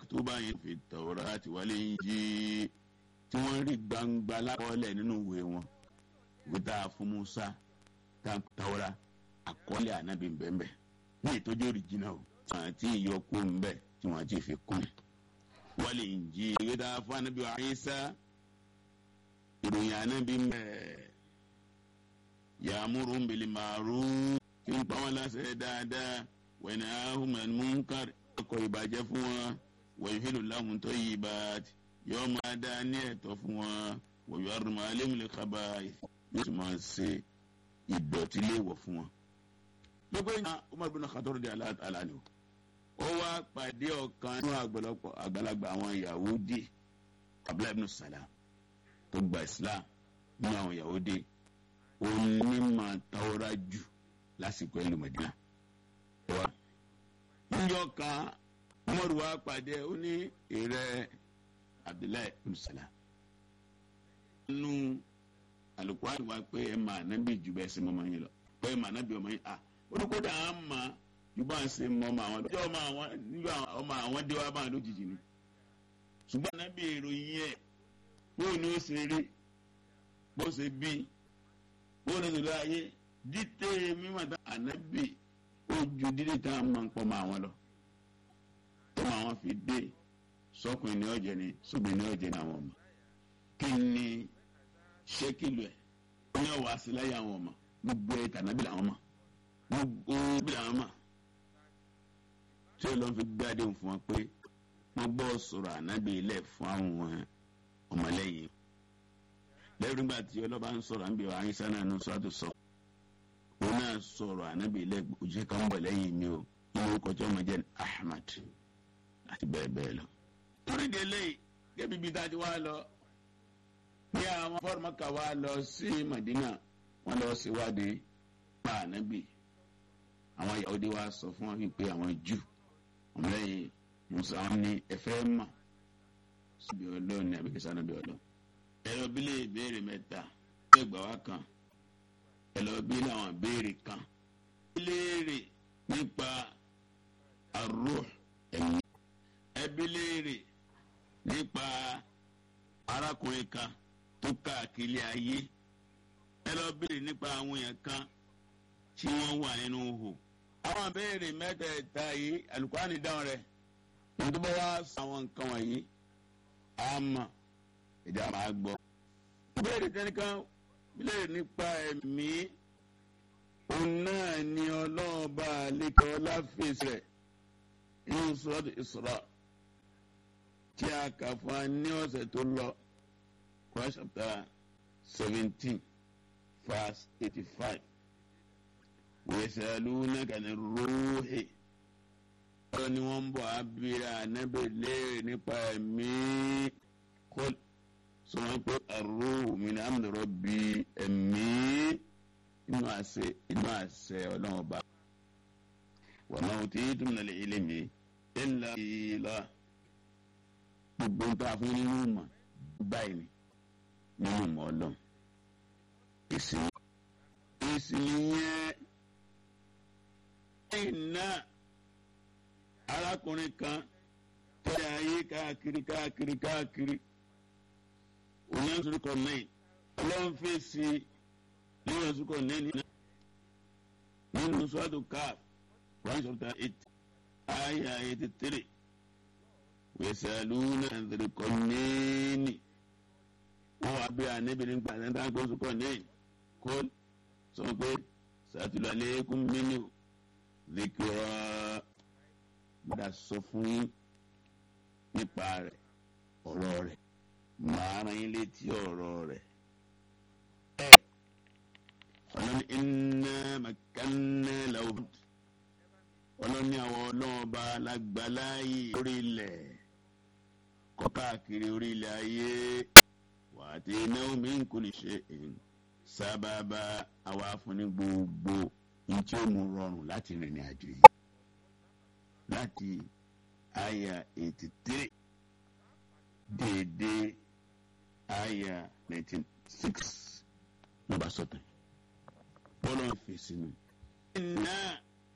maktuba yẹn fi Tawrati wal Injil tí wọ́n rí gbangba lákọọ́lẹ̀ nínú ìwé wọn gbẹdà fún Musa tá Tawra àkọọ́lẹ̀ ànábì bẹ́ẹ̀ ní ìtọ́jú òrìjìnà o tí wọ́n ti yọ kó ń bẹ̀ tí wọ́n ti fi kún wal Injil gbẹdà fún ànábì Isa ìròyìn ànábì bẹ́ẹ̀ ya'muru bil ma'ruf tí ń pa wọn láṣẹ dáadáa wa yanhahum 'anil munkar ọkọ̀ ìbàjẹ́ fún wọn wa yuhillu lahum tayyibat yóò máa dá ní ẹ̀tọ́ fún wọn wa yuharrimu 'alayhimul khaba'ith yóò sì máa ṣe ìdọ̀tí léèwọ̀ fún wọn. lọ́pọ̀ ìyá Umar bin Khattab di aláàánú ó wá pàdé ọ̀kan nínú àgbàlagbà àwọn Yahudi Abdullahi ibn Salam tó gba Islam nínú àwọn Yahudi onímọ̀ tawra jù lásìkò ìlú Mẹdínà. níjọ́ kan Umaru wa pàdé ó ní ìrẹ́ Abdullahi ibn Salam. nínú alùpùpù wa pé ẹ máa nábì jù bẹ́ẹ̀ sí mọ́mọ́ yín lọ pé ẹ máa nábì ọmọ yín à olùkọ́dà á mà jù bá ń ṣe mọ́ ọmọ àwọn lọ́jọ́ ọmọ àwọn níjọ́ ọmọ àwọn dé wá bá ń lójijì ni. ṣùgbọ́n nábì ìròyìn ẹ̀ bóun ni ó ṣe rí bó ṣe bí bóun ní ìlú ayé dítẹ́ mímọ́ tá ànábì ojú dídí tá a máa ń pọ̀ mọ́ àwọn lọ. tó máa wọn fi dé sọkùnrin ní ọ̀jẹ̀ ni sóbìnrin ní ọ̀jẹ̀ ní àwọn ọmọ. kí ni ṣékìlù ẹ̀ ní ọ̀wọ́ àṣìláyà àwọn ọmọ gbogbo ẹ̀ tànábì làwọn mọ̀ gbogbo bí làwọn mọ̀. tí ó lọ fi gbádé fún wọn pé wọ́n gbọ́ sọ̀rọ̀ ànábì ilẹ̀ fún àwọn ọmọlẹ́yìn lẹ́yìn nígbà tí ọlọ́ba ń sọ̀rọ̀ àǹbí wa àyíṣà náà ní sọ́ọ́tù sọ òun náà sọ̀rọ̀ ànábì ilẹ̀ òjì kan bọ̀ lẹ́yìn mi o ní orúkọ tí wọ́n máa jẹ́ Ahmad àti bẹ́ẹ̀ bẹ́ẹ̀ lọ. torí délé gẹ́bí bíi tá a ti wá lọ ní àwọn fọ́ọ̀mọ́kà wá lọ sí Madina wọ́n lọ síwádìí pa ànábì àwọn Yahudi wa sọ fún wọn wípé àwọn jù ọmọlẹ́yìn musa wọn ní ẹ̀fẹ́ mà síbi ọlọ́run ní àbíkẹ́sà náà bí ọlọ́run ẹlọ bí lè béèrè mẹ́ta ẹ gbà wá kan ẹlọ bí làwọn béèrè kan léèrè nípa arúh ẹ̀mí ẹbí léèrè nípa arákùnrin kan tó káàkiri ayé ẹlọ béèrè nípa àwọn èèyàn kan tí wọ́n wà nínú hò àwọn béèrè mẹ́tẹ̀ẹ̀ta yìí alùpàánì dáhùn rẹ̀ nítorí bá wá sọ àwọn nǹkan wọ̀nyí àmọ́ ìjà máa gbọ́. ìbéèrè tẹnikan bílẹ̀ nípa ẹ̀mí òun náà ni ọlọ́ọ̀bá àlekẹ́ ọláfíìsì rẹ̀ nínú sọ́ọ̀tù Isra tí a kà fún wa ní ọ̀sẹ̀ tó lọ Quran chapter seventeen verse eighty-five yasalunaka ni ruuhi ọ̀rọ̀ ni wọ́n ń bọ̀ abira anabi léèrè nípa ẹ̀mí kọ́lù sọ̀rọ̀ pé arúhù mi ní amúnà rọ̀bì ẹ̀mí inú àṣẹ inú àṣẹ ọlọ́run ọba. wọ́n náà tí tó ń nàlẹ́ ilé mi ẹ̀la ìlà gbogbo ń tà fún nínú mọ̀ báyìí ni nínú mọ̀ ọlọ́run. èsì èsì yẹn ẹ̀yìn náà arákùnrin kan tẹ̀lé ayé káàkiri káàkiri káàkiri onyansurukọ nine ọlọ́run fèsì onyansurukọ nine nínú sọ́dù káf one chapter eight ayah eighty three wẹ̀sàlúnà ẹ̀dẹ̀rẹ̀kọ nẹ́ẹ̀nì wọ́n wá bí anabi nípa ẹ̀dá gbọ́sùkọ nine kó sọ pé sàtúlẹ̀ kún mímú zikira gbọ́dọ̀ sọ fún yín nípa rẹ̀ ọ̀rọ̀ rẹ̀ màá rán yín létí ọ̀rọ̀ rẹ̀. ẹ ọlọ́ni iná màkánná làwọn ọlọ́ni àwọn ọlọ́ọ̀ba lágbàláyé orí ilẹ̀ kọ́ káàkiri orí ilẹ̀ ayé wà á ti náwó mi kò lè ṣe sábàbà àwa fún ní gbogbo ní tí ó mú rọrùn láti rìnrìn àjò yìí láti àyà eighty three déédéé àyà ninety six ló bá sọ̀tàn bọ́lá ń fèsì nù. iná